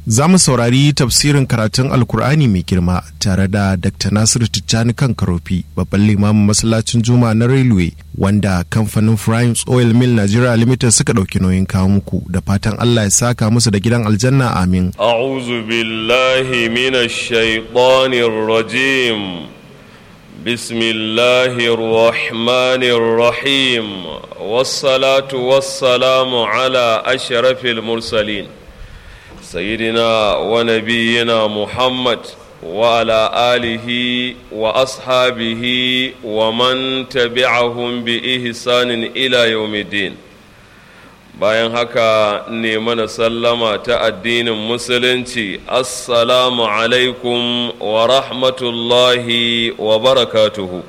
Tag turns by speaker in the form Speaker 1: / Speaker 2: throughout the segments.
Speaker 1: za mu saurari tafsirin karatun alkur'ani mai girma tare da dr nasiru tijjani kan karofi babban limamin masallacin juma na railway wanda kamfanin primes oil mill nigeria limited suka ɗauki nauyin kawo muku da fatan allah ya saka musu da gidan aljanna amin
Speaker 2: a'udhu billahi minash shaitanir rajim bismillahir rahmanir rahim wassalatu wassalamu ala ashrafil mursalin سيدنا ونبينا محمد وعلى آله وأصحابه ومن تبعهم بإحسان إلى يوم الدين bayan haka ne mana sallama ta addinin musulunci assalamu alaikum wa rahmatullahi wa barakatuhu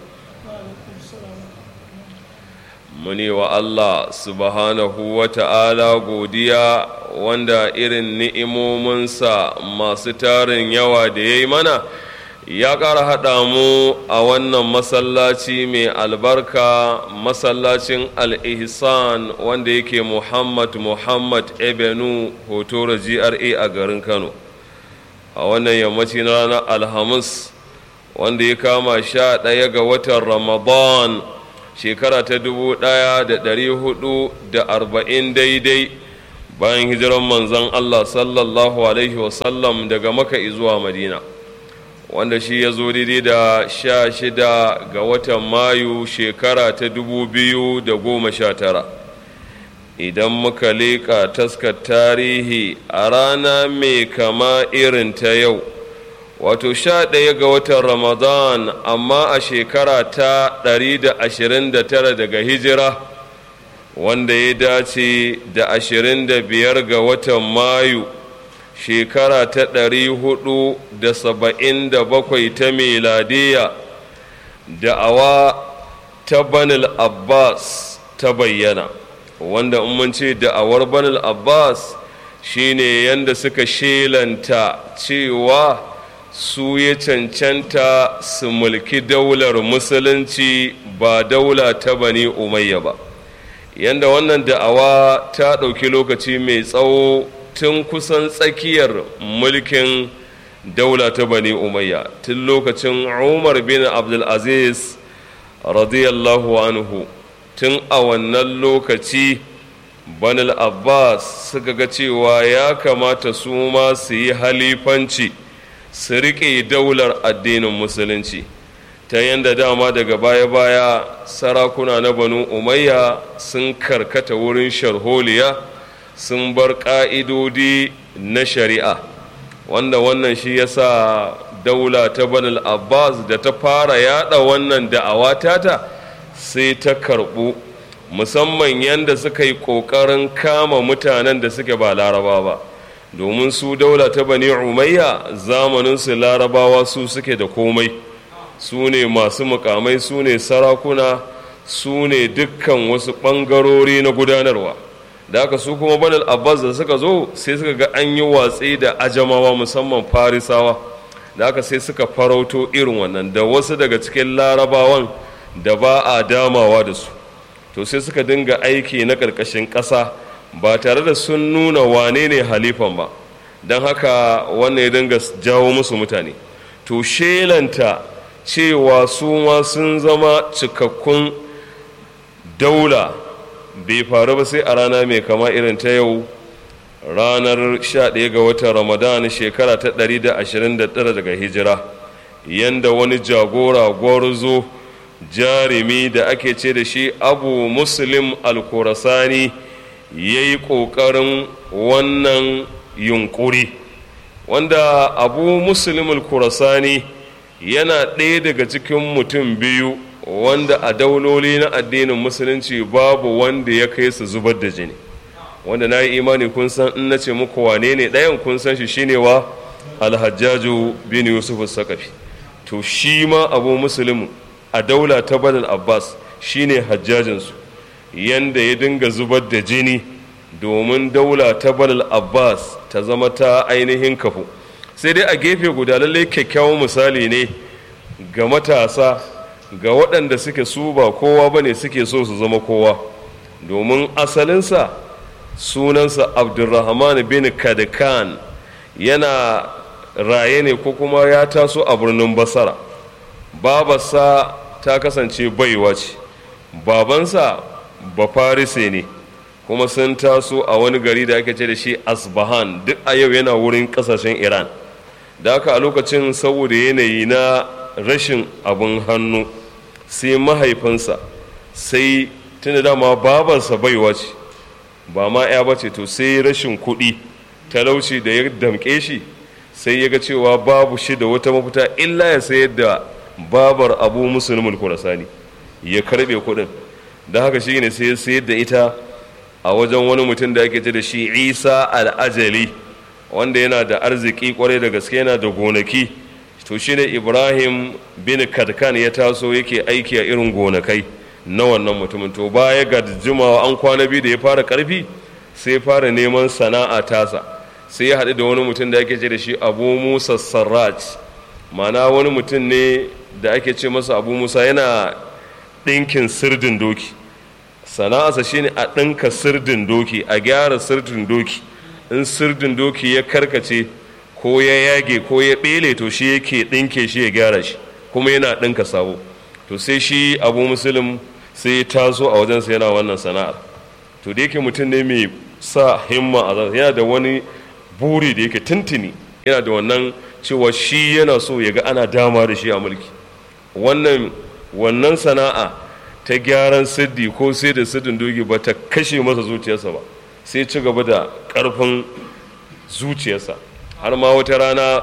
Speaker 2: muni wa Allah subhanahu wa ta'ala godiya wanda irin ni'imominsa masu tarin yawa da ya yi mana ya ƙara haɗa mu a wannan masallaci mai albarka masallacin al-ihsan wanda yake muhammad muhammad ebenu hotora gra a garin kano a wannan yammaci na ranar alhamis wanda ya kama sha ɗaya ga watan ramadan shekara ta dubu ɗaya da ɗari hudu da arba'in daidai bayan hijiran manzon Allah sallallahu Alaihi wasallam daga maka zuwa madina wanda shi ya zo daidai da sha shida ga watan mayu shekara ta dubu biyu da goma sha tara idan muka leƙa taskar tarihi a rana mai kama irin ta yau wato sha ɗaya ga watan ramadan amma a shekara ta ɗari da ashirin da tara daga hijira wanda ya dace da ashirin da biyar ga watan mayu shekara ta ɗari hudu da saba'in da bakwai ta meladiya da'awa ta banil abbas ta bayyana wanda in mun ce da'awar banil abbas shine yanda suka shelanta cewa su ya cancanta su mulki daular musulunci ba daula ta bani umayya ba yanda wannan da'awa ta ɗauki lokaci mai tsawo tun kusan tsakiyar mulkin daula ta bani umayya tun lokacin umar bin abdulaziz radiyallahu anhu tun a wannan lokaci banil abbas suka ga cewa ya kamata su ma su yi halifanci su riƙe daular addinin musulunci ta yadda dama daga baya-baya sarakuna na banu umayya sun karkata wurin sharholiya sun bar ƙa'idodi na shari'a wanda wannan shi yasa daula ta banal abbas da ta fara yada wannan da'awa tata sai ta karɓu musamman yadda suka yi ƙoƙarin kama mutanen da suke ba laraba ba domin su daula ta bani umayya zamaninsu larabawa su suke da komai su ne masu mukamai su ne sarakuna su ne dukkan wasu ɓangarori na gudanarwa da aka su kuma banal abbas da suka zo sai suka ga an yi watsi da ajamawa musamman farisawa da aka sai suka farauto irin wannan da wasu daga cikin larabawan da ba a damawa da su to sai suka dinga aiki na ƙarƙashin ƙasa ba tare da sun nuna wane ne halifan ba don haka wannan ya dinga jawo musu mutane to shelanta cewa su ma sun zama cikakkun daula bai faru ba sai a rana mai kama irin ta yau ranar 11 ga watan ramadan shekara ta 129 daga hijira yanda wani jagora gwarzo jarumi da ake ce da shi abu muslim al-kurasani ya yi ƙoƙarin wannan yunƙuri wanda abu muslim al-kurasani yana ɗaya daga cikin mutum biyu wanda a dauloli na addinin musulunci babu wanda ya kai su zubar da jini wanda na yi imani kun san in na ce muku wane ne ɗayan kun san shi shine wa alhajjaju bin yusuf sakafi to shi ma abu musulmi a daula ta badal abbas shine hajjajinsu yanda ya dinga zubar da jini domin daula ta badal abbas ta zama ta ainihin kafu sai dai a gefe guda lallai kyakkyawan misali ne ga matasa ga waɗanda suke su ba kowa ba ne suke so su zama kowa domin asalinsa sunansa abdulrahman bin kadakan yana raye ne ko kuma ya taso a birnin basara babarsa ta kasance baiwa ce babansa ba farise ne kuma sun taso a wani gari da ake ce da shi asbahan duk a yau yana wurin kasashen iran da haka a lokacin saboda yanayi na rashin abin hannu sai mahaifinsa sai tunda dama babarsa baiwa ce ba ma ya bace to sai rashin kuɗi talauci da ya damƙe shi sai ya ga cewa babu shi da wata mafita illa ya sayar da babar abu musulmul kurasani ya karbe kuɗin da haka shi ne sai ya sayar da ita a wajen wani mutum da ake ce da shi isa al'ajali wanda yana da arziki kwarai da gaske yana da gonaki to shine ibrahim bin kadkan ya taso yake aiki a irin gonakai na wannan mutumin to baya ga jimawa an kwana biyu da ya fara karfi sai fara neman sana'a tasa sai ya haɗu da wani mutum da ake ce da shi abu musa sarraj mana wani mutum ne da ake ce masa abu musa yana ɗinkin sirdin doki sana'arsa shine a ɗinka sirdin doki a gyara sirdin doki in sirdin doki ya karkace ko ya yage ko ya ɓele to shi yake ɗinke shi ya gyara shi kuma yana ɗinka sabo to sai shi abu musulun sai ya taso a wajensa yana wannan sana'ar to da yake mutum ne mai sa himma a yana da wani buri da yake tuntuni yana da wannan cewa shi yana so ya ga ana dama da shi a mulki wannan wannan sana'a ta gyaran siddi ko sai da siddin dogi ba ta kashe masa zuciyarsa ba sai ci gaba da ƙarfin zuciyarsa har ma wata rana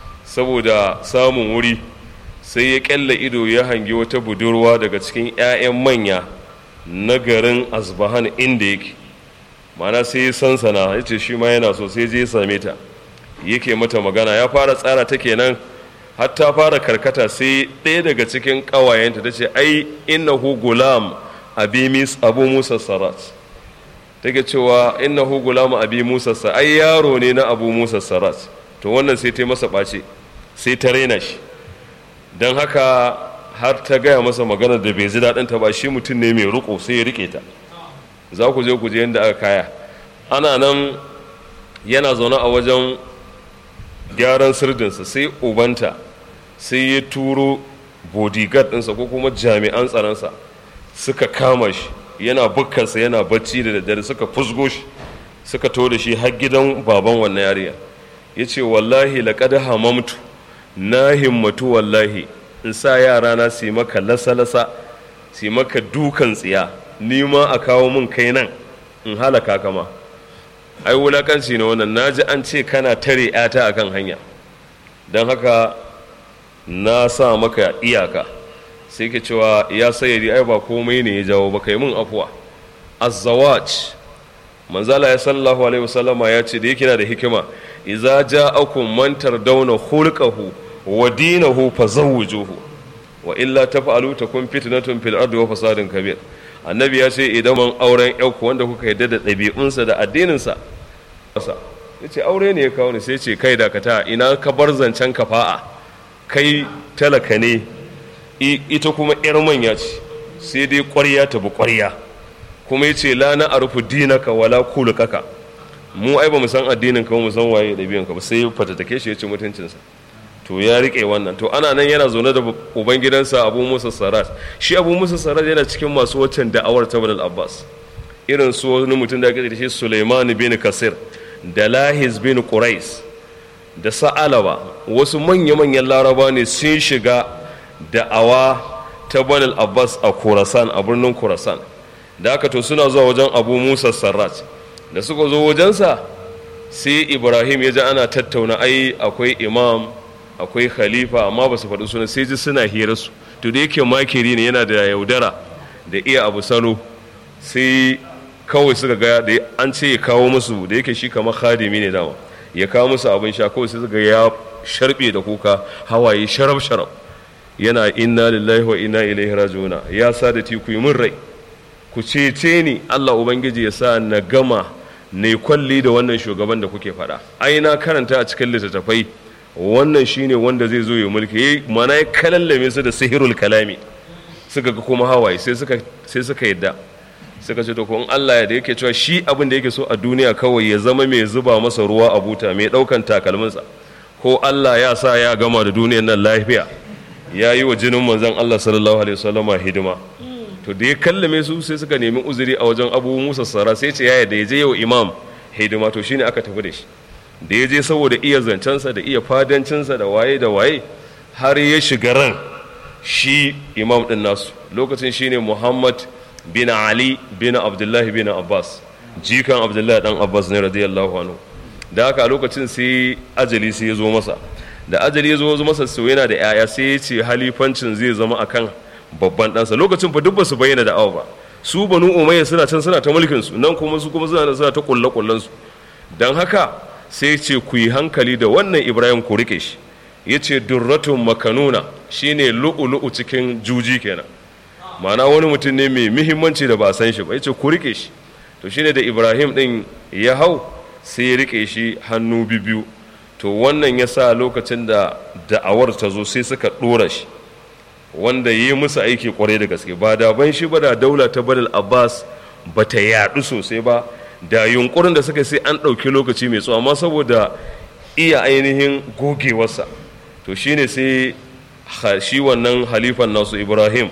Speaker 2: saboda samun wuri sai ya ƙyalla ido ya hangi wata budurwa daga cikin 'ya'yan manya na garin asbahan inda yake mana sai ya sansana ya ce shi ma yana so sai je ya same ta yake mata magana ya fara tsara ta kenan har ta fara karkata sai ɗaya daga cikin ƙawayenta ta ce ai innahu gulam abu musa sarat take cewa innahu gulam abi musa sarat ai yaro ne na abu musa sarat to wannan sai ta masa ɓace sai ta raina shi don haka har ta gaya masa magana da bai ji daɗin ta ba shi mutum ne mai riko sai ya rike ta za ku je ku je yadda aka kaya ana nan yana zaune a wajen gyaran sirdinsa sai ubanta sai ya turo bodyguard ɗinsa ko kuma jami'an tsaronsa suka kama shi yana bukkansa yana bacci da daddare suka fusgo shi suka to da shi har gidan baban wannan yariya ya ce wallahi laƙada hamamtu na himmatu wallahi in sa yara na su maka lasa-lasa su maka dukan tsiya ni ma a kawo min kai nan in halaka kama ai wulakanci ne wannan na ji an ce kana tare yata akan hanya don haka na sa maka iyaka sai ke cewa ya sayyadi ai ba komai ne ya jawo ba kai min afuwa azzawaj manzala ya sallallahu alaihi wasallama ya ce da yake na da hikima idza ja'akum man tardawna khulqahu wa dinahu fazawwijuhu wa illa taf'alu takun fitnatun fil ardi wa fasadun kabir annabi ya ce idan man auren yauku wanda kuka yarda da ɗabi'unsa da addininsa sa yace aure ne ya kawo ni sai ce kai dakata ina ka bar zancen kafa'a kai talaka ne ita kuma yar manya ce sai dai ƙwarya ta bi ƙwarya kuma yace la na arfu dinaka wala kulukaka mu ai ba mu san addinin ka mu san waye ɗabi'un ka ba sai fatatake shi ya ci mutuncinsa to ya rike wannan to ana nan yana zaune da ubangidansa abu musa sarat shi abu musa sarat yana cikin masu waccan da'awar ta badal abbas irin su wani mutum da ake da shi suleiman bin kasir da lahis bin qurais da sa'alaba wasu manya-manyan laraba ne sun shiga da'awa ta badal abbas a kurasan a birnin kurasan da aka to suna zuwa wajen abu musa sarat da suka zo wajensa sai ibrahim ya ji ana tattauna ai akwai imam akwai khalifa amma ba su faɗi suna sai ji suna hira su to da yake makiri ne yana da yaudara da iya abu sano sai kawai suka ga da an ce ya kawo musu da yake shi kamar khadimi ne dama ya kawo musu abin sha kawai sai suka ya sharbe da kuka hawaye sharaf sharaf yana inna lillahi wa inna ilaihi rajiuna ya sa da ku yi min rai ku cece ni Allah ubangiji ya sa na gama ne kwalli da wannan shugaban da kuke faɗa ai na karanta a cikin littattafai wannan shine wanda zai zo ya mulki mana ya kalallame su da sihirul kalami suka ga kuma hawaye sai suka sai suka yadda suka ce to ko in Allah ya da yake cewa shi abin da yake so a duniya kawai ya zama mai zuba masa ruwa a buta mai daukan takalminsa ko Allah ya sa ya gama da duniyar nan lafiya ya yi wa jinin manzon Allah sallallahu alaihi wasallama hidima to da ya kallame su sai suka nemi uzuri a wajen abu musa sara sai ce yaya da ya je yau imam hidima to shine aka tafi da shi da ya je saboda iya zancensa da iya fadancinsa da waye da waye har ya shiga ran shi imam din nasu lokacin shine muhammad bin ali bin abdullahi bin abbas jikan abdullahi dan abbas ne radiyallahu anhu da haka a lokacin sai ajali sai ya zo masa da ajali ya zo masa sau yana da 'ya'ya sai ya ce halifancin zai zama akan babban ɗansa lokacin fa duk ba su bayyana da awa ba su banu umayya suna can suna ta mulkin su nan kuma su kuma suna suna ta kulle kullen su dan haka sai ce ku yi hankali da wannan ibrahim ku rike shi yace durratun makanuna shine lu'ulu'u cikin juji kenan ma'ana wani mutum ne mai muhimmanci da ba a san shi ba yace ku rike shi to shine da ibrahim din ya hau sai ya rike shi hannu biyu to wannan ya sa lokacin da da'awar ta zo sai suka ɗora shi wanda yi musu aiki kwarai da gaske ba da ban shi ba da daula ta badal abbas ba ta yaɗu sosai ba da yunkurin da suka sai an ɗauki lokaci mai tsawo amma saboda iya ainihin gogewarsa to shine sai shi wannan halifan nasu ibrahim